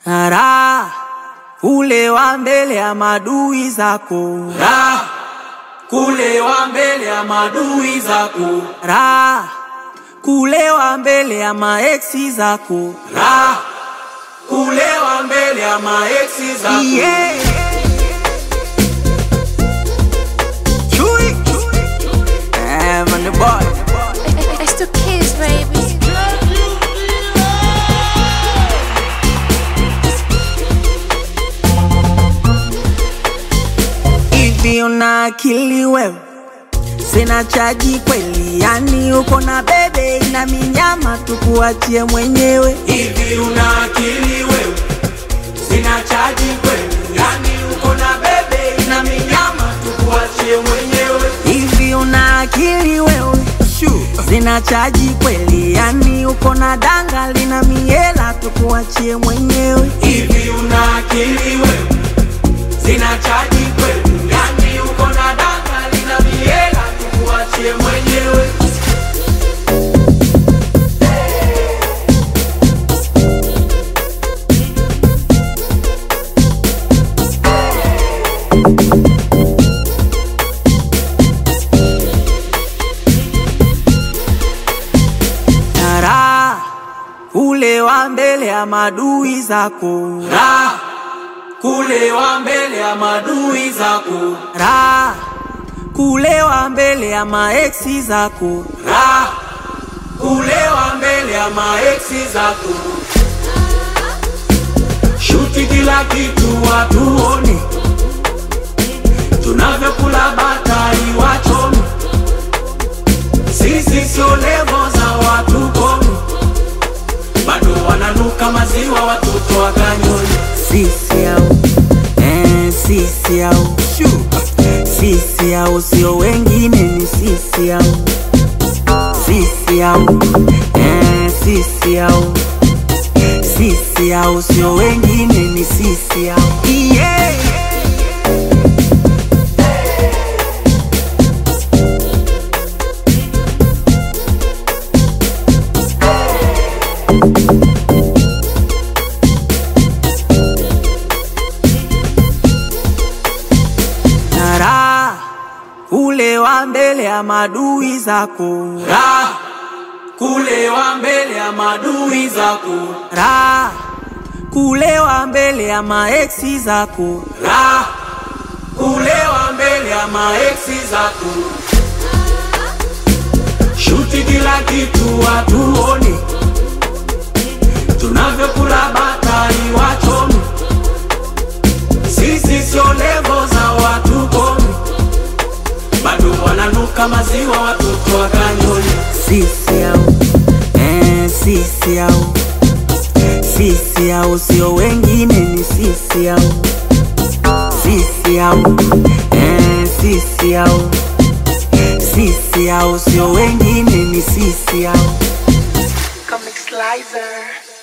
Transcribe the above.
Raha kulewa mbele ya madui zako, Raha kulewa mbele ya madui zako, raha kulewa mbele ya maeksi zako. Raha kulewa mbele ya maeksi zako. Yeah. Chui. Eh, man, the boy. It's the kids, baby. Hivi una akili wewe? Sina chaji kweli, yani uko na bebe ina minyama, tukuachie mwenyewe. Hivi una akili wewe? Sina chaji kweli, yani uko na bebe na minyama, tukuachie mwenyewe. Hivi una akili wewe? Sina chaji kweli, yani uko na danga lina miela, tukuachie mwenyewe. Hivi una akili wewe? Sina chaji kweli, yani uko na danga lina miela, tukuachie mwenyewe. Na raha kulewa mbele ya madui zako, Raha kulewa mbele ya madui zako, raha kulewa mbele ya maeksi zako. Raha kulewa mbele ya maeksi zako. Shuti kila kitu watuone, tunavyokula batai wachome. Sisi sio levo za watu komi, bado wananuka maziwa watoto wakanyoni. Sisi au eh, sisi au sisi au sio wengine, ni sisi au sisi au eh, sisi au sisi au sio wengine, ni sisi au yeah. na raha kulewa mbele ya madui zako, Raha kulewa mbele ya madui zako, raha kulewa mbele ya maeksi zako. Raha kulewa mbele ya maeksi zako. Shuti kila kitu watuone, tunavyokula batai wachome. Sisi sio levo za watu komi, bado wananuka maziwa watoto wakanyoni. Sisi au eh, sisi au sisi au sio wengine, ni sisi au sisi au eh, sisi au sisi au sio wengine, ni sisi au Comic Slicer.